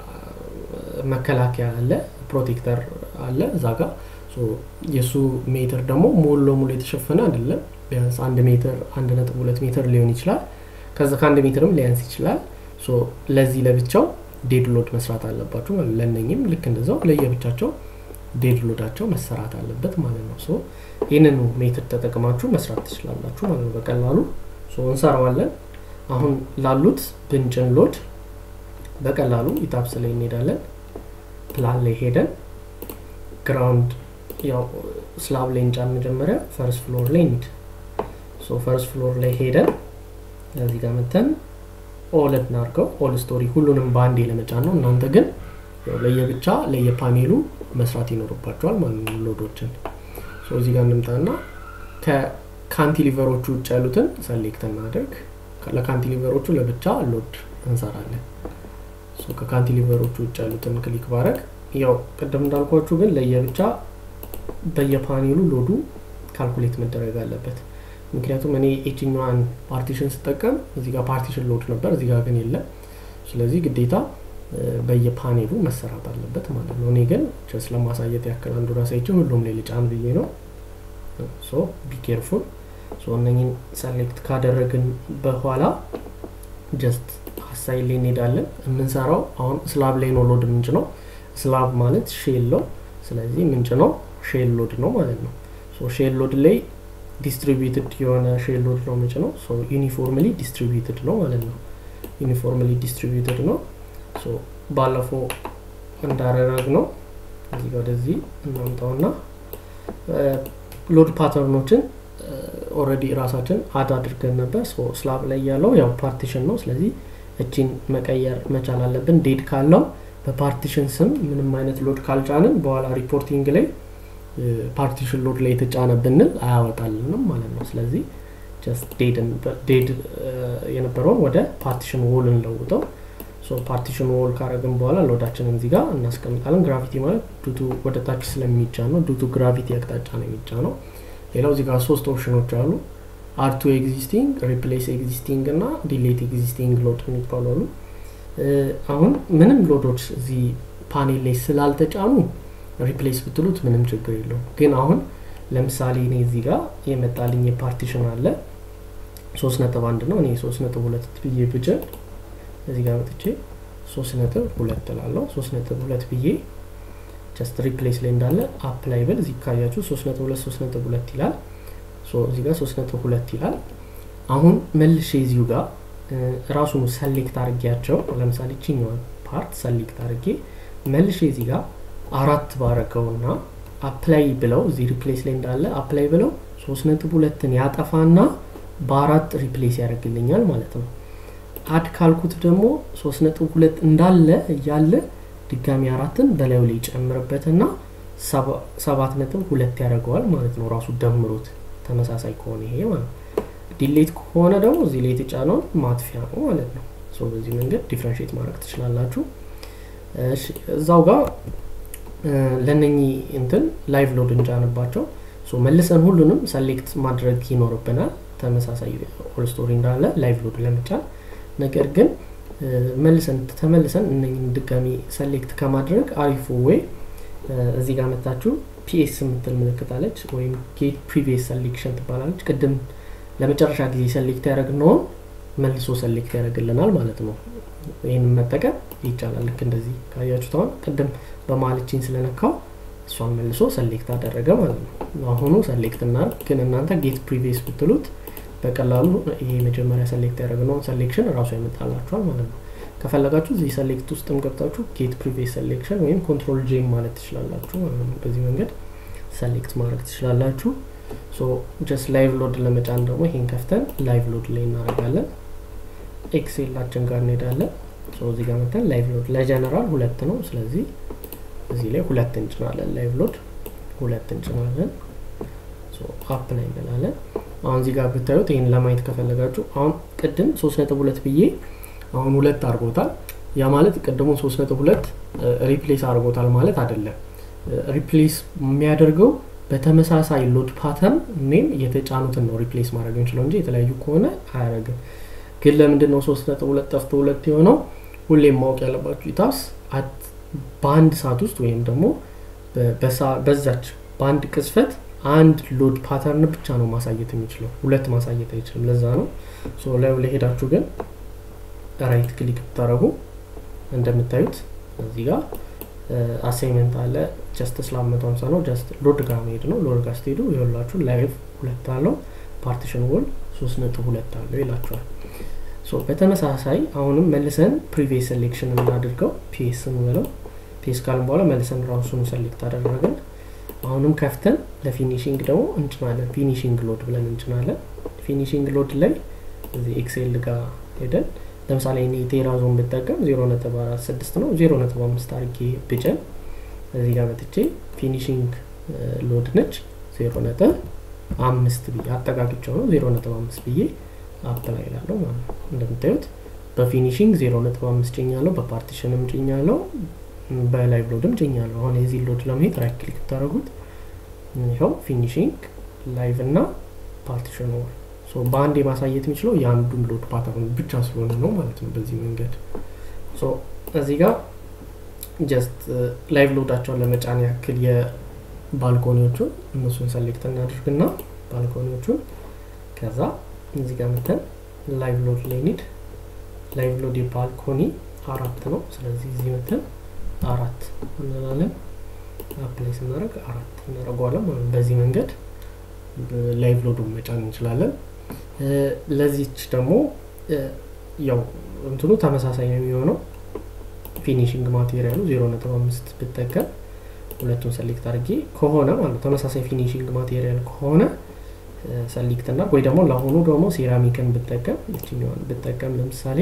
መከላከያ አለ ፕሮቴክተር አለ እዛ ጋር የእሱ ሜትር ደግሞ ሙሉ ለሙሉ የተሸፈነ አይደለም ቢያንስ አንድ ሜትር አንድ ነጥብ ሁለት ሜትር ሊሆን ይችላል ከዛ ከአንድ ሜትርም ሊያንስ ይችላል ለዚህ ለብቻው ዴድ ሎድ መስራት አለባችሁ ማለት ለእነኝም ልክ እንደዛው ለየብቻቸው ዴድ ሎዳቸው መሰራት አለበት ማለት ነው ሶ ይህንኑ ሜትድ ተጠቅማችሁ መስራት ትችላላችሁ ማለት ነው በቀላሉ እንሰራዋለን አሁን ላሉት ብንጭን ሎድ በቀላሉ ኢታፕስ ላይ እንሄዳለን ፕላን ላይ ሄደን ግራውንድ ያው ስላብ ላይ እንጫን መጀመሪያ ፈርስት ፍሎር ላይ እንሂድ ሶ ፈርስት ፍሎር ላይ ሄደን እዚህ ጋር መተን ኦል እናርገው ኦል ስቶሪ ሁሉንም በአንዴ ለመጫን ነው እናንተ ግን ለየብቻ ለየፓኔሉ መስራት ይኖርባቸዋል ማለት ነው ሎዶችን እዚህ ጋር እንምጣና ከካንቲሊቨሮቹ ውጭ ያሉትን ሰሌክት እናደርግ ለካንቲሊቨሮቹ ለብቻ ሎድ እንሰራለን ከካንቲሊቨሮቹ ውጭ ያሉትን ክሊክ ባረግ ያው ቅድም እንዳልኳችሁ ግን ለየብቻ በየፓኔሉ ሎዱ ካልኩሌት መደረግ አለበት ምክንያቱም እኔ ኤችኛዋን ፓርቲሽን ስጠቀም እዚህ ጋር ፓርቲሽን ሎድ ነበር እዚህ ጋር ግን የለም ስለዚህ ግዴታ በየፓኔሉ መሰራት አለበት ማለት ነው እኔ ግን ጀስ ለማሳየት ያክል አንዱ ራሳይችን ሁሉም ላይ ልጫን ብዬ ነው ሶ ቢኬርፉል እነኝን ሰሌክት ካደረግን በኋላ ጀስት ሀሳይ ላይ እንሄዳለን የምንሰራው አሁን ስላብ ላይ ነው ሎድ ምንጭ ነው ስላብ ማለት ሼል ነው ስለዚህ ምንጭ ነው ሼል ሎድ ነው ማለት ነው ሼል ሎድ ላይ ዲስትሪቢዩትድ የሆነ ሼል ሎድ ነው ምንጭ ነው ዩኒፎርምሊ ዲስትሪቢዩትድ ነው ማለት ነው ዩኒፎርምሊ ዲስትሪቢዩትድ ነው ባለፈው እንዳረረግ ነው እዚህ ወደዚህ እናምጣውና ሎድ ፓተርኖችን ኦረዲ ራሳችን አድ አድርገን ነበር ስላብ ላይ ያለው ያው ፓርቲሽን ነው ስለዚህ እቺን መቀየር መቻል አለብን ዴድ ካለው በፓርቲሽን ስም ምንም አይነት ሎድ ካልጫንን በኋላ ሪፖርቲንግ ላይ ፓርቲሽን ሎድ ላይ የተጫነ ብንል አያወጣልንም ማለት ነው ስለዚህ ዴድ የነበረውን ወደ ፓርቲሽን ዎል እንለውጠው ፓርቲሽን ዎል ካረግን በኋላ ሎዳችንን እዚህ ጋር እናስቀምጣለን ግራቪቲ ማለት ዱቱ ወደ ታች ስለሚጫ ነው ዱቱ ግራቪቲ አቅጣጫ ነው የሚጫ ነው ሌላው እዚህ ጋር ሶስት ኦፕሽኖች አሉ አርቱ ኤግዚስቲንግ ሪፕሌስ ኤግዚስቲንግ እና ዲሌት ኤግዚስቲንግ ሎድ የሚባሉ አሉ አሁን ምንም ሎዶች እዚህ ፓኔል ላይ ስላልተጫኑ ሪፕሌስ ብትሉት ምንም ችግር የለውም ግን አሁን ለምሳሌ እኔ እዚህ ጋር የመጣልኝ የፓርቲሽን አለ ሶስት ነጥብ አንድ ነው እኔ ሶስት ነጥብ ሁለት ብዬ ብጭን እዚህ ጋር መጥቼ ሶስት ነጥብ ሁለት ላለው ሶስት ነጥብ ሁለት ብዬ ጀስት ሪፕሌስ ላይ እንዳለ አፕላይ ብል እዚህ ካያችሁ ሶስት ነጥብ ሁለት ሶስት ነጥብ ሁለት ይላል እዚህ ጋር ሶስት ነጥብ ሁለት ይላል አሁን መልሼ እዚሁ ጋር ራሱን ሰሌክት አድርጌያቸው ለምሳሌ ቺኛዋን ፓርት ሰሌክት አድርጌ መልሼ እዚህ ጋር አራት ባረገውና አፕላይ ብለው እዚህ ሪፕሌስ ላይ እንዳለ አፕላይ ብለው ሶስት ነጥብ ሁለትን ያጠፋና በአራት ሪፕሌስ ያደርግልኛል ማለት ነው አድ ካልኩት ደግሞ ሶስት ነጥብ ሁለት እንዳለ እያለ ድጋሚ አራትን በላዩ ላይ ይጨምርበትና ሰባት ነጥብ ሁለት ያደርገዋል ማለት ነው ራሱ ደምሮት ተመሳሳይ ከሆነ ይሄ ማለት ነው ዲሌት ከሆነ ደግሞ እዚህ ላይ የተጫነውን ማጥፊያ ነው ማለት ነው በዚህ መንገድ ዲፍረንሽት ማድረግ ትችላላችሁ እዛው ጋር ለነኚህ እንትን ላይቭ ሎድ እንጫንባቸው መልሰን ሁሉንም ሰሌክት ማድረግ ይኖርብናል ተመሳሳይ ኦል ስቶሪ እንዳለ ላይቭ ሎድ ለመጫን ነገር ግን መልሰን ተመልሰን እነኝን ድጋሚ ሰሌክት ከማድረግ አሪፉ ወይ እዚህ ጋር መታችሁ ፒኤስ የምትል ምልክት አለች ወይም ጌት ፕሪቪየስ ሰሌክሽን ትባላለች ቅድም ለመጨረሻ ጊዜ ሰሌክት ያደረግነውን መልሶ ሰሌክት ያደርግልናል ማለት ነው ይህንን መጠቀም ይቻላል ልክ እንደዚህ ካያችሁት አሁን ቅድም በማልችን ስለነካው እሷን መልሶ ሰሌክት አደረገ ማለት ነው አሁኑ ሰሌክት እናርግ ግን እናንተ ጌት ፕሪቪየስ ብትሉት በቀላሉ ይሄ መጀመሪያ ሰሌክት ያደረግነውን ሰሌክሽን እራሱ ያመጣላችኋል ማለት ነው ከፈለጋችሁ እዚህ ሰሌክት ውስጥም ገብታችሁ ጌት ፕሪቪየስ ሰሌክሽን ወይም ኮንትሮል ጄም ማለት ትችላላችሁ ማለት ነው በዚህ መንገድ ሰሌክት ማድረግ ትችላላችሁ ሶ ጀስት ላይቭ ሎድ ለመጫን ደግሞ ይሄን ከፍተን ላይቭ ሎድ ላይ እናደርጋለን ኤክሴላችን ጋር እንሄዳለን እዚህ ጋር መተን ላይቭ ሎድ ለጀነራል ሁለት ነው ስለዚህ እዚህ ላይ ሁለት እንጭናለን ላይቭ ሎድ ሁለት እንጭናለን አፕ ላይ እንላለን አሁን እዚህ ጋር ብታዩት ይህን ለማየት ከፈለጋችሁ አሁን ቅድም ሶስት ነጥብ ሁለት ብዬ አሁን ሁለት አድርጎታል ያ ማለት ቅድሙን ሶስት ነጥብ ሁለት ሪፕሌስ አድርጎታል ማለት አይደለም ሪፕሌስ የሚያደርገው በተመሳሳይ ሎድ ፓተርን ኔም የተጫኑትን ነው ሪፕሌስ ማድረግ እንችለው እንጂ የተለያዩ ከሆነ አያደረግም ግን ለምንድን ነው ሶስት ነጥብ ሁለት ጠፍቶ ሁለት የሆነው ሁሌም ማወቅ ያለባችሁ ኢታስ በአንድ ሰዓት ውስጥ ወይም ደግሞ በዛች በአንድ ቅጽፈት አንድ ሎድ ፓተርን ብቻ ነው ማሳየት የሚችለው ሁለት ማሳየት አይችልም ለዛ ነው ላይ ለሄዳችሁ ግን ራይት ክሊክ ብታደረጉ እንደምታዩት እዚህ ጋር አሳይመንት አለ ጀስት ስላብ መቶ ሀምሳ ነው ጀስት ሎድ ጋር መሄድ ነው ሎድ ጋር ስትሄዱ የሁላችሁ ላይቭ ሁለት አለው ፓርቲሽን ወል ሶስት ነጥብ ሁለት አለው ይላቸዋል በተመሳሳይ አሁንም መልሰን ፕሪቪየስ ሴሌክሽን የምናደርገው ፒኤስ እንበለው ፒኤስ ካልን በኋላ መልሰን ራሱን ሰሌክት አደረግን አሁንም ከፍተን ለፊኒሽንግ ደግሞ እንጭናለን ፊኒሽንግ ሎድ ብለን እንጭናለን ፊኒሽንግ ሎድ ላይ እዚህ ኤክሴል ጋር ሄደን ለምሳሌ እኔ ቴራዞን ብጠቀም 0.46 ነው 0.5 አርጌ ብጭን እዚህ ጋር መጥቼ ፊኒሽንግ ሎድ ነች 0.5 ብዬ አጠቃቅቸው ነው 0.5 ብዬ አፕላይ ላለው ማለት ነው እንደምታዩት በፊኒሽንግ 0.5 ጭኛለሁ በፓርቲሽንም ጭኛለሁ በላይቭ ሎድም ጭኛለሁ አሁን የዚህ ሎድ ለመሄድ ራይት ክሊክ ብታደረጉት ይኸው ፊኒሽንግ ላይቭ እና ፓርቲሽን ወል በአንድ የማሳየት የሚችለው የአንዱን ሎድ ፓተርን ብቻ ስለሆነ ነው ማለት ነው በዚህ መንገድ እዚህ ጋር ጀስት ላይቭ ሎዳቸውን ለመጫን ያክል የባልኮኒዎቹን እነሱን ሰሌክት እናድርግና ባልኮኒዎቹን ከዛ እዚህ ጋር መተን ላይቭ ሎድ ላይ ኒድ ላይቭ ሎድ የባልኮኒ አራት ነው ስለዚህ እዚህ መተን አራት እንላለን አፕላይ ስናደረግ አራት እናደረገዋለን ማለት በዚህ መንገድ ላይቭ ሎዱን መጫን እንችላለን ለዚች ደግሞ ያው እንትኑ ተመሳሳይ ነው የሚሆነው ፊኒሽንግ ማቴሪያሉ 0.5 ብጠቀም ሁለቱን ሰሌክት አድርጌ ከሆነ ማለት ተመሳሳይ ፊኒሽንግ ማቴሪያል ከሆነ ሰሌክት እና ወይ ደግሞ ለአሁኑ ደግሞ ሴራሚክን ብጠቀም ይችኛዋን ብጠቀም ለምሳሌ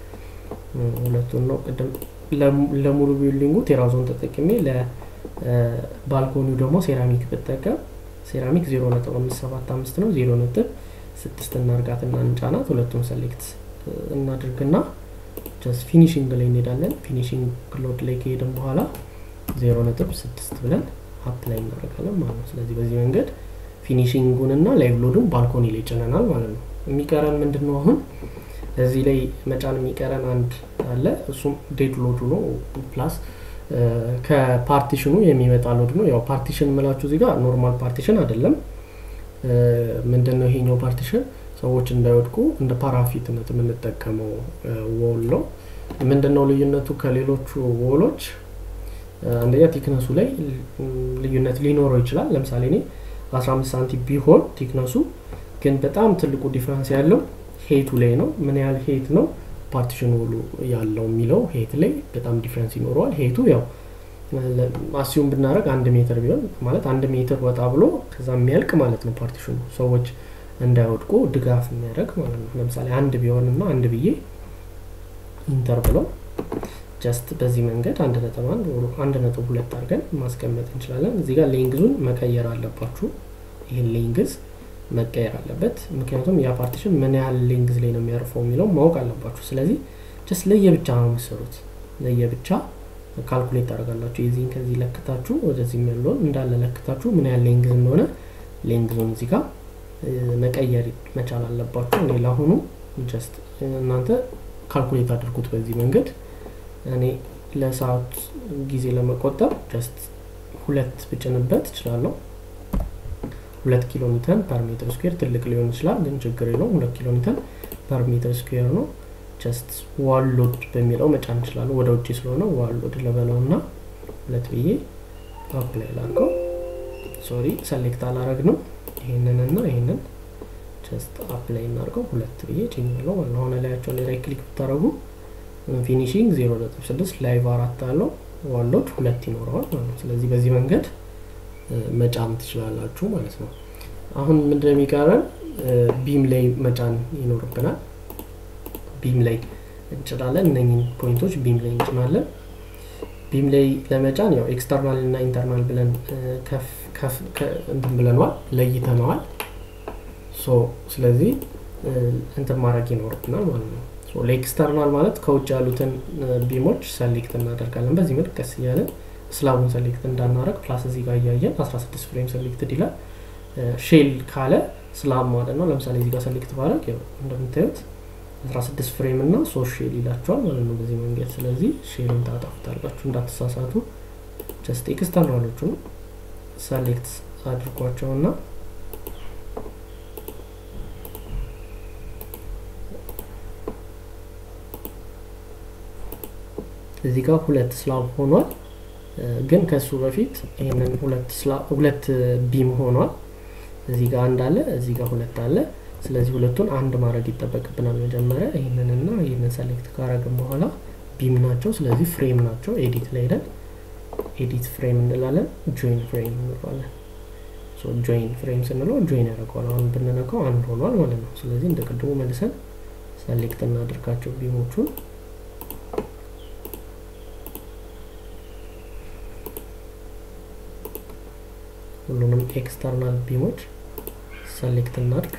ሁለቱን ነው ቅድም ለሙሉ ቢልዲንጉ ቴራዞን ተጠቅሜ ለባልኮኒው ደግሞ ሴራሚክ ብጠቀም ሴራሚክ 0.575 ነው 0.6 እናርጋትና እንጫናት ሁለቱን ሰሌክት እናድርግና ጀስት ፊኒሽንግ ላይ እንሄዳለን ፊኒሽንግ ሎድ ላይ ከሄድን በኋላ 0.6 ብለን አፕላይ እናደርጋለን ማለት ነው ስለዚህ በዚህ መንገድ ፊኒሽንጉን እና ላይቭ ሎዱን ባልኮኒ ላይ ጭነናል ማለት ነው የሚቀረን ምንድን ነው አሁን እዚህ ላይ መጫን የሚቀረን አንድ አለ እሱም ዴድ ሎዱ ነው ፕላስ ከፓርቲሽኑ የሚመጣ ሎድ ነው ያው ፓርቲሽን ምላችሁ እዚህ ጋር ኖርማል ፓርቲሽን አይደለም ምንድን ነው ይሄኛው ፓርቲሽን ሰዎች እንዳይወድቁ እንደ ፓራፊትነት የምንጠቀመው ወል ነው ምንድን ነው ልዩነቱ ከሌሎቹ ወሎች አንደኛ ቲክነሱ ላይ ልዩነት ሊኖረው ይችላል ለምሳሌ እኔ 15 ሳንቲም ቢሆን ቲክነሱ ግን በጣም ትልቁ ዲፍረንስ ያለው ሄቱ ላይ ነው ምን ያህል ሄት ነው ፓርቲሽን ውሉ ያለው የሚለው ሄት ላይ በጣም ዲፍረንስ ይኖረዋል ሄቱ ያው አሲዩም ብናደረግ አንድ ሜትር ቢሆን ማለት አንድ ሜትር ወጣ ብሎ ከዛ የሚያልቅ ማለት ነው ፓርቲሽኑ ሰዎች እንዳይወድቁ ድጋፍ የሚያደርግ ማለት ነው ለምሳሌ አንድ ቢሆን እና አንድ ብዬ ኢንተር ብለው ጀስት በዚህ መንገድ አንድ ነጥብ አንድ አንድ ነጥብ ሁለት አድርገን ማስቀመጥ እንችላለን እዚህ ጋር ሌንግዙን መቀየር አለባችሁ ይህን ሌንግዝ መቀየር አለበት ምክንያቱም ያ ፓርቲሽን ምን ያህል ሌንግዝ ላይ ነው የሚያርፈው የሚለው ማወቅ አለባችሁ ስለዚህ ጀስት ለየብቻ ነው የምሰሩት ለየብቻ ካልኩሌት ታደርጋላችሁ የዚህን ከዚህ ለክታችሁ ወደዚህ ያለውን እንዳለ ለክታችሁ ምን ያህል ሌንግዝ እንደሆነ ሌንግዙን እዚህ ጋር መቀየር መቻል አለባችሁ እኔ ለአሁኑ ጀስት እናንተ ካልኩሌት አድርጉት በዚህ መንገድ እኔ ለሰዓት ጊዜ ለመቆጠብ ጀስት ሁለት ብጭንበት እችላለሁ ሁለት ኪሎ ሜትር ፐር ሜትር ስኩዌር ትልቅ ሊሆን ይችላል ግን ችግር የለውም ሁለት ኪሎ ሜትር ፐር ሜትር ስኩዌር ነው ጀስት ዋሎድ በሚለው መጫን እንችላለሁ ወደ ውጭ ስለሆነ ዋሎድ ለበለው እና ሁለት ብዬ አፕላይ ላርገው ሶሪ ሰሌክት አላረግ ነው ይህንን እና ይህንን ጀስት አፕላይ እናርገው ሁለት ብዬ ጭኛለሁ ማለት ሆነ ላያቸው ላይ ራይት ክሊክ ብታደረጉ ፊኒሽንግ 0.6 ላይቭ አራት አለው ዋሎድ ሁለት ይኖረዋል ማለት ነው ስለዚህ በዚህ መንገድ መጫን ትችላላችሁ ማለት ነው አሁን ምንድን የሚቀረን ቢም ላይ መጫን ይኖርብናል ቢም ላይ እንጭናለን እነኝን ፖይንቶች ቢም ላይ እንጭናለን ቢም ላይ ለመጫን ያው ኤክስተርናል እና ኢንተርናል ብለን እንትን ብለነዋል ለይተነዋል ሶ ስለዚህ እንትን ማድረግ ይኖርብናል ማለት ነው ለኤክስተርናል ማለት ከውጭ ያሉትን ቢሞች ሰሌክት እናደርጋለን በዚህ መልክ ቀስ እያለን ስላቡን ሰሌክት እንዳናረግ ፕላስ እዚህ ጋር እያየን 16 ፍሬም ሰሌክትድ ይላል ሼል ካለ ስላብ ማለት ነው ለምሳሌ እዚህ ጋር ሰሌክት ባረግ እንደምታዩት 16 ፍሬም እና ሶስት ሼል ይላቸዋል ማለት ነው በዚህ መንገድ ስለዚህ ሼልን ታጠፉታላችሁ እንዳትሳሳቱ ጀስት ኤክስተርናሎቹን ሰሌክት አድርጓቸውና እዚህ ጋር ሁለት ስላብ ሆኗል ግን ከሱ በፊት ይህንን ሁለት ቢም ሆኗል እዚህ ጋር አንድ አለ እዚህ ጋር ሁለት አለ ስለዚህ ሁለቱን አንድ ማድረግ ይጠበቅብናል መጀመሪያ ይህንንና ይህንን ሰሌክት ካረግን በኋላ ቢም ናቸው ስለዚህ ፍሬም ናቸው ኤዲት ላይ ሄደን ኤዲት ፍሬም እንላለን ጆይን ፍሬም እንለዋለን ጆይን ፍሬም ስንለው ጆይን ያደርገዋል አሁን ብንነካው አንድ ሆኗል ማለት ነው ስለዚህ እንደ ቅድሙ መልሰን ሰሌክት እናድርጋቸው ቢሞቹን ሁሉንም ኤክስተርናል ቢሞች ሰሌክት እናድርግ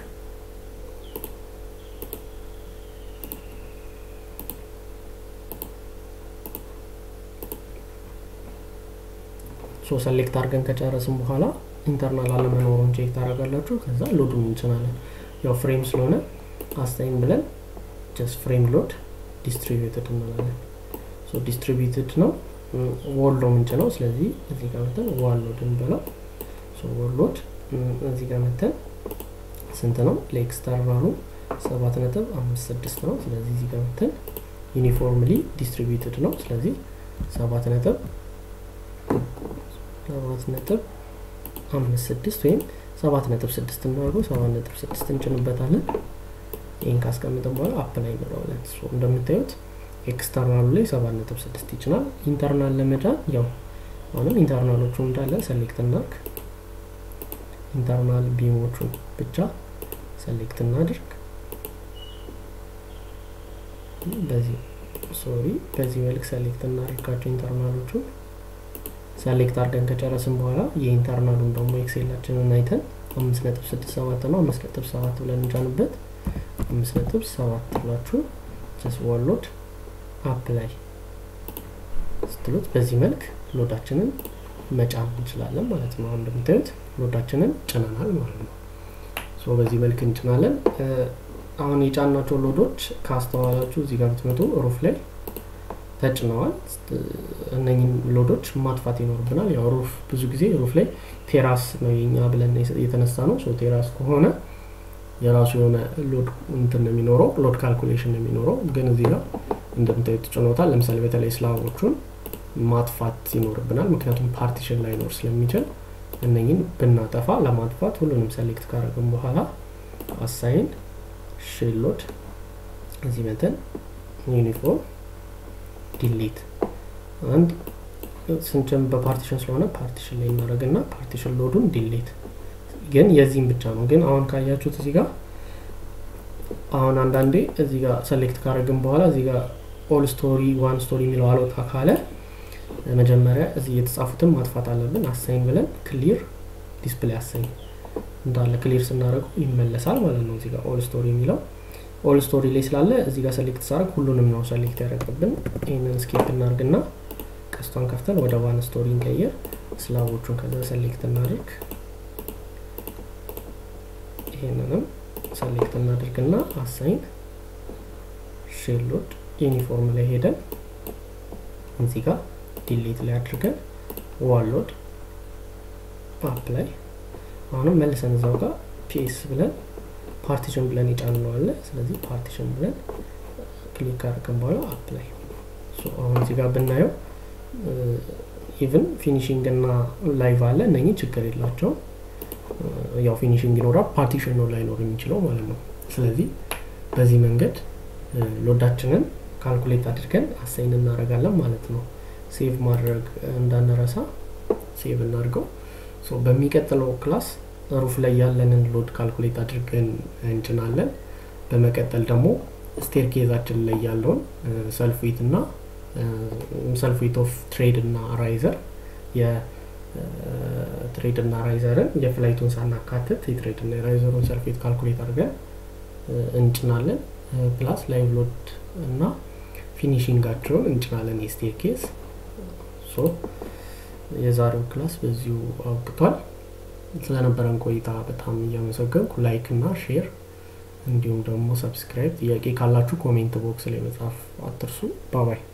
ሶ ሰሌክት አድርገን ከጨረስን በኋላ ኢንተርናል አለመኖሩን ቼክ ታደርጋላችሁ ከዛ ሎዱን እንጭናለን ያው ፍሬም ስለሆነ አስታይም ብለን ጀስት ፍሬም ሎድ ዲስትሪቢዩትድ እንላለን ሶ ዲስትሪቢዩትድ ነው ወሎ ምንጭ ነው ስለዚህ እዚህ ጋር መተን ዋል ሎድ እንበለው ወል ሎድ እዚህ ጋር መተን ስንት ነው ለኤክስተርናሉ ሰባት ነጥብ አምስት ስድስት ነው ስለዚህ እዚህ ጋር መተን ዩኒፎርምሊ ዲስትሪቢዩትድ ነው ስለዚህ ሰባት ነጥብ ሰባት ነጥብ አምስት ስድስት ወይም ሰባት ነጥብ ስድስት እናደርገው ሰባት ነጥብ ስድስት እንጭንበታለን ይህን ካስቀምጥን በኋላ አፕ ላይ እንለዋለን እንደምታዩት ኤክስተርናሉ ላይ ሰባት ነጥብ ስድስት ይችላል ኢንተርናል ለመጫን ያው አሁንም ኢንተርናሎቹ እንዳለ ሰሌክት እናርግ ኢንተርናል ቢሞቹን ብቻ ሰሌክት እናድርግ በዚህ ሶሪ በዚህ መልክ ሰሌክት እናደርጋቸው ኢንተርናሎቹን ሰሌክት አድርገን ከጨረስን በኋላ የኢንተርናሉን ደግሞ ኤክሴላችንን አይተን አምስት ነጥብ ስድስት ሰባት ነው አምስት ነጥብ ሰባት ብለን እንጫንበት አምስት ነጥብ ሰባት ብላችሁ ጀስ ዋሎድ አፕ ላይ ስትሉት በዚህ መልክ ሎዳችንን መጫን እንችላለን ማለት ነው አሁን እንደምታዩት ሎዳችንን ጭነናል ማለት ነው ሶ በዚህ መልክ እንጭናለን አሁን የጫናቸው ሎዶች ካስተዋላችሁ እዚህ ጋር ብትመጡ ሩፍ ላይ ተጭነዋል እነኝን ሎዶች ማጥፋት ይኖርብናል ያው ሩፍ ብዙ ጊዜ ሩፍ ላይ ቴራስ ነው የኛ ብለን የተነሳ ነው ቴራስ ከሆነ የራሱ የሆነ ሎድ እንትን ነው የሚኖረው ሎድ ካልኩሌሽን ነው የሚኖረው ግን እዚህ ጋር እንደምታዩት ጭኖታል ለምሳሌ በተለይ ስላቦቹን ማጥፋት ይኖርብናል ምክንያቱም ፓርቲሽን ላይኖር ስለሚችል እነኝን ብናጠፋ ለማጥፋት ሁሉንም ሰሌክት ካረግን በኋላ አሳይን ሼሎድ እዚህ መተን ዩኒፎርም ዲሊት አንድ ስንጭን በፓርቲሽን ስለሆነ ፓርቲሽን ላይ እናደረግና ፓርቲሽን ሎዱን ዲሊት ግን የዚህም ብቻ ነው ግን አሁን ካያችሁት እዚህ ጋር አሁን አንዳንዴ እዚህ ጋር ሰሌክት ካረግን በኋላ እዚህ ጋር ኦል ስቶሪ ዋን ስቶሪ የሚለው አልወጣ ካለ መጀመሪያ እዚህ የተጻፉትን ማጥፋት አለብን አሳይን ብለን ክሊር ዲስፕሌይ አሳይን እንዳለ ክሊር ስናደርገው ይመለሳል ማለት ነው እዚህ ጋር ኦል ስቶሪ የሚለው ኦል ስቶሪ ላይ ስላለ እዚህ ጋር ሰሌክት ሳረግ ሁሉንም ነው ሰሌክት ያደረገብን ይህንን ስኬፕ እናርግና ቀስቷን ከፍተን ወደ ዋን ስቶሪ እንቀይር ስላቦቹን ከዛ ሰሌክት እናድርግ ይህንንም ሰሌክት እናድርግና አሳይን ሼሎድ ዩኒፎርም ላይ ሄደን እዚህ ጋር ዲሌት ላይ አድርገን ዋሎድ አፕ ላይ አሁንም መልሰን እዛው ጋር ፒኤስ ብለን ፓርቲሽን ብለን ይጫንነዋለ ስለዚህ ፓርቲሽን ብለን ክሊክ ካደረግን በኋላ አፕ ላይ አሁን እዚህ ጋር ብናየው ኢቭን ፊኒሽንግ እና ላይቭ አለ እነኚህ ችግር የላቸውም ያው ፊኒሽንግ ይኖራል ፓርቲሽን ነው ላይኖር የሚችለው ማለት ነው ስለዚህ በዚህ መንገድ ሎዳችንን ካልኩሌት አድርገን አሳይን እናደረጋለን ማለት ነው ሴቭ ማድረግ እንዳንረሳ ሴቭ እናድርገው በሚቀጥለው ክላስ ሩፍ ላይ ያለንን ሎድ ካልኩሌት አድርገን እንጭናለን በመቀጠል ደግሞ ስቴርኬዛችን ላይ ያለውን ሰልፍዊት እና ሰልፍዊት ኦፍ ትሬድ እና ራይዘር የትሬድ እና ራይዘርን የፍላይቱን ሳናካትት የትሬድ እና የራይዘሩን ሰልፍዊት ካልኩሌት አድርገን እንጭናለን ፕላስ ላይቭ ሎድ እና ፊኒሽንጋቸውን እንጭናለን የስቴር ኬስ ሶ የዛሬው ክላስ በዚሁ አብቅቷል ስለነበረን ቆይታ በጣም እያመሰገንኩ ላይክ እና ሼር እንዲሁም ደግሞ ሰብስክራይብ ጥያቄ ካላችሁ ኮሜንት ቦክስ ላይ መጻፍ አትርሱ ባባይ